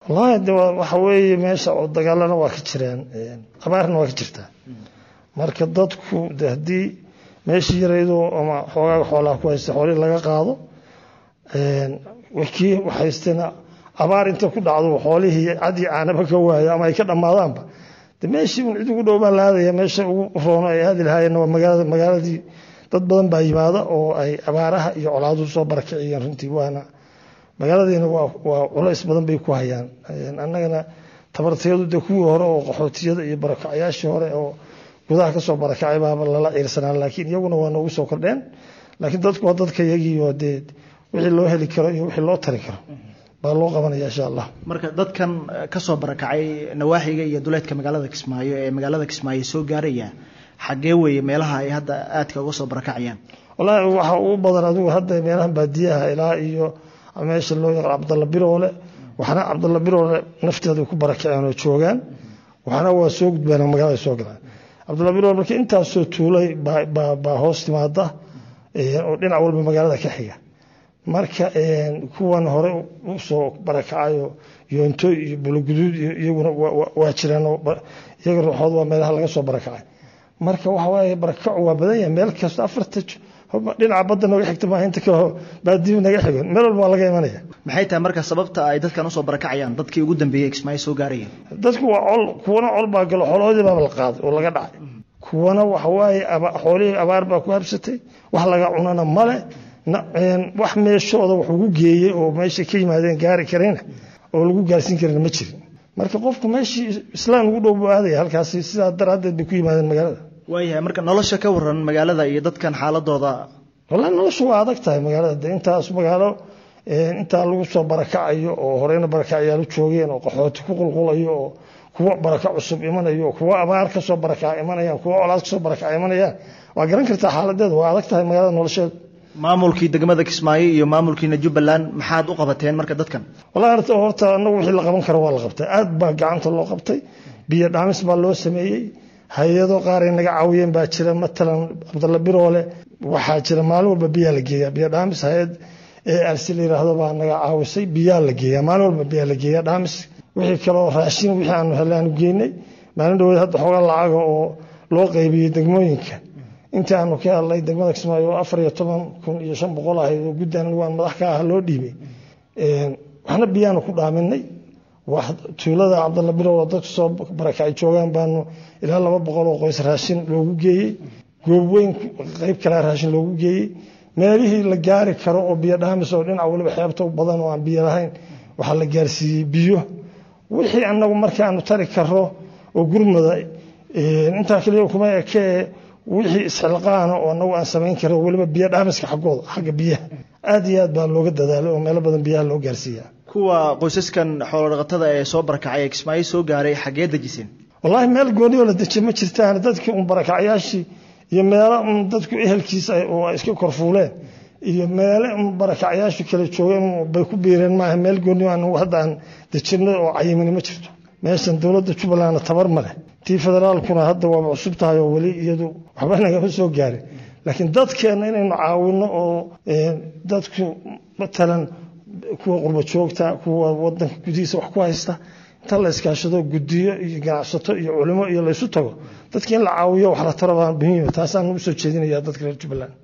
wallaahi de waxa weeye meesha oo dagaalana waa ka jiraan abaarna waa ka jirtaa marka dadku de haddii meeshii yaraydoo ama xoogaaga xoolaha ku haysta xoolihii laga qaado kii haystana abaar inta ku dhacdo xoolihii cadi caanaba ka waayo ama ay ka dhammaadaanba de meeshii un cid ugu dhow baa la aadaya meesha ugu roono ay aadi lahaayeen waa magaalada magaaladii dad badan baa yimaada oo ay abaaraha iyo colaaduhu soo barakiciyeen runtii waana magaaladiina waa culays badan bay ku hayaan annagana tabartayadu de kuwii hore oo qaxootiyada iyo barakacyaashii hore oo gudaha kasoo barakacay baaba lala ciirsanaa laakiin iyaguna waa noogu soo kordheen laakiin dadku waa dadka iyagiioo dee wixii loo heli karo iyo wixii loo tari karo baa loo qabanaya insha allah marka dadkan kasoo barakacay nawaaxiga iyo duleedka magaalada kismaayo ee magaalada kismaayo soo gaaraya xaggee weeye meelaha ay hadda aadka uga soo barakacayaan wallaahi waxa ugu badan adigu hadda meelahan baadiyaha ilaa iyo meesha loo yaqaan cabdalla biroole waxna cabdalla biroole nafteeda ku barakaceen oo joogaan waxna waa soo gudbeen magaalada soo galaan cabdalla biroole marka intaasoo tuulay baa hoos timaada oo dhinac walba magaalada ka xiga marka kuwan hore usoo barakacayo yoonto iyo bulaguduud iyaguna waa jiraan iyaga ruuxood waa meelaha laga soo barakacay marka waxa waaye barakacu waa badan yahay meel kasta afarta dhinaca badda nooga xigta maaha inta kale baadiyu naga xigan meel walba waa laga imanaya maxay tahay marka sababta ay dadkan usoo barakacayaan dadkii ugu dambeeyey kismaayo soo gaarayeen dadku waa col kuwana col baa galo xoolahoodii baaba la qaaday oo laga dhacay kuwana waxa waaye xoolihii abaar baa ku habsatay wax laga cunana male wax meeshooda wax ugu geeyey oo meesha ka yimaadeen gaari karayna oo lagu gaarsiin karana ma jirin marka qofku meeshii islaan ugu dhow buu aadaya halkaasi sidaa daraaddeed bay ku yimaadeen magaalada waayahay marka nolosha ka waran magaalada iyo dadkan xaaladooda wallahi noloshu waa adag tahay magaalada de intaas magaalo intaa lagu soo barakacayo oo horeyna barakacyaal u joogeen oo qaxooti ku qulqulayo oo kuwo baraka cusub imanayo kuwo abaar kasoo barakac imanayaan kuwo colaad kasoo barakac imanayaan waa garan kartaa xaaladeeda waa adag tahay magaalada nolosheedu maamulkii degmada kismaayo iyo maamulkiina jubbaland maxaad u qabateen marka dadkan wallahi horta horta anagu wixii la qaban karo waa la qabtay aad baa gacanta loo qabtay biyo dhaamis baa loo sameeyey hay-ado qaar ay naga caawiyeen baa jira matalan cabdalla biroole waxaa jira maalin walba biyaa la geeyaa biyo dhaamis hay-ad ee arsi la yiraahdo baa naga caawisay biyaa la geeyaa maalin walba biyaa la geeyaa dhaamis wixii kaloo raashin wixii aanu helay aanu geynay maalin dhaweed hadda xoogaa lacaga oo loo qaybiyey degmooyinka intii aanu ka hadlay degmada kismaayo oo afar iyo toban kun iyo shan boqol ahayd oo guddan waan madax ka ah loo dhiibay waxna biyaanu ku dhaaminay tuulada cabdalla birow dadku soo barakacay joogaan baanu ilaa laba boqol oo qoys raashin loogu geeyey goob weyn qayb kalea raashin loogu geeyey meelihii la gaari karo oo biyo dhaamis oo dhinac waliba xeebta badan oo aan biyo lahayn waxaa la gaarsiiyey biyo wixii anagu markaanu tari karo oo gurmada intaa keliya kuma ekee wixii isxilqaana oo anagu aan samayn karo weliba biyo dhaamiska xaggooda xagga biyaha aad iyo aad baa looga dadaalay oo meelo badan biyaha loo gaarsiiya kuwa qoysaskan xoolodhaqatada ee soo barakacay ee kismaayo soo gaaray xaggee dejiseen wallaahi meel gooni oo la dejiye ma jirtaan dadkii un barakacyaashii iyo meelo un dadku ehelkiisa oo ay iska korfuuleen iyo meele un barakacyaashu kala joogeen bay ku biireen maaha meel gooni anagu hadda aan dejinay oo cayimini ma jirto meeshan dowladda jubbalandna tabar ma leh tii federaalkuna hadda waaba cusub tahay oo weli iyadu waxba nagama soo gaarin laakiin dadkeenna inaynu caawino oo dadku matalan kuwa qurba joogta kuwa wadanka gudihiisa wax ku haysta inta la iskaashado gudiyo iyo ganacsato iyo culimo iyo laysu tago dadki in la caawiyo wax la taro baa muhiima taasaan ugu soo jeedinaya dadka reer jubbaland